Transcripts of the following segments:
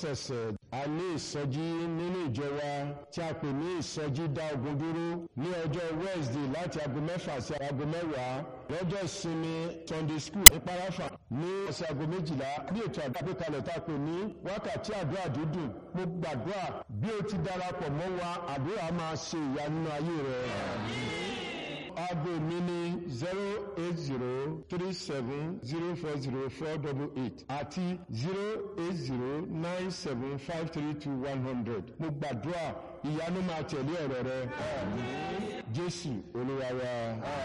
lọ́sẹ̀ẹ̀sẹ̀ a ní ìsọjí nínú ìjọ wa tí a pè ní ìsọjí dá ogun dúró ní ọjọ́ Wednesday láti aago mẹ́fà sí aago mẹ́wàá lọ́jọ́ ìsinmi Sunday school ní parafa ní ọ̀sẹ̀ aago méjìlá bí ètò àgbàgbékalẹ̀ tá a pè ní wákàtí àdúrà dídùn mo gbàdúrà bí o ti darapọ̀ mọ́ wa àdúrà máa ṣe ìyanu nínú ayé rẹ. aago mi ní zero eight zero three seven zero four zero four double eight àti zero eight zero nine seven five three two one hundred mo gbàdúrà ìyanu máa tẹ̀lé ọ̀rọ̀ rẹ. Jésù Olúwa wa.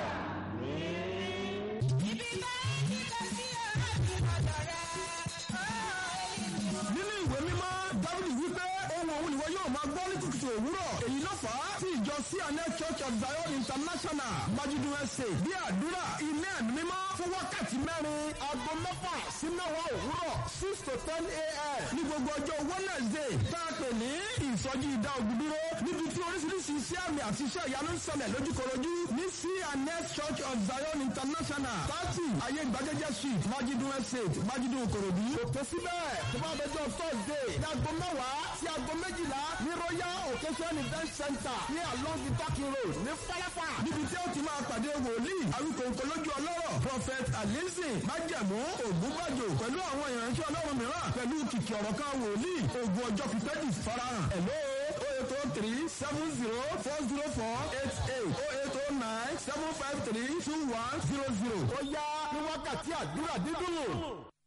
nínú ìwé mímọ́ dábìlì wípé ohun òun ìwọ yóò máa gbọ́ ní kùtùkùtù òwúrọ̀ èyí ló fà á tí ìjọ cns church of zion international májídùn ẹsẹ̀ bí àdúrà ilé ẹ̀mí mímọ́ fún wákàtí mẹ́rin aago mẹ́fà sí mẹ́wàá òwúrọ̀ six to ten a.m. ní gbogbo ọjọ́ wednesday tá a pè ní ìsọjí ìdá ògùn dúró níbi tí oríṣiríṣi iṣẹ́ àmì àti iṣẹ́ ìyanu ń ṣẹlẹ̀ lójúkorojú ní cns church of zion international thirty ayé ìgbàjẹjẹ street májídùn estate májídùn ìkòròdú òkè síbẹ̀ tó bá dọjọ́ thursday ní aago mẹ́wàá sí aago méjìlá ní royal occasion event center ní along the talking road ní falafa níbi tí ó ti máa pàdé wòlíì àwíkòǹkò lójú ọlọ́rọ̀ prophet alizin májẹ̀mú ògúnbàjò pẹ̀lú àwọn ìránṣẹ́ ọlọ́run mìíràn pẹ̀lú kìkì ọ̀rọ̀ kan wòlíì ogun ọjọ́ pípẹ́ di farahàn hello oh eight oh three seven zero four zero four eight eight oh eight oh nine seven five three two one zero zero ó yá ní wákàtí àdúrà dídùn.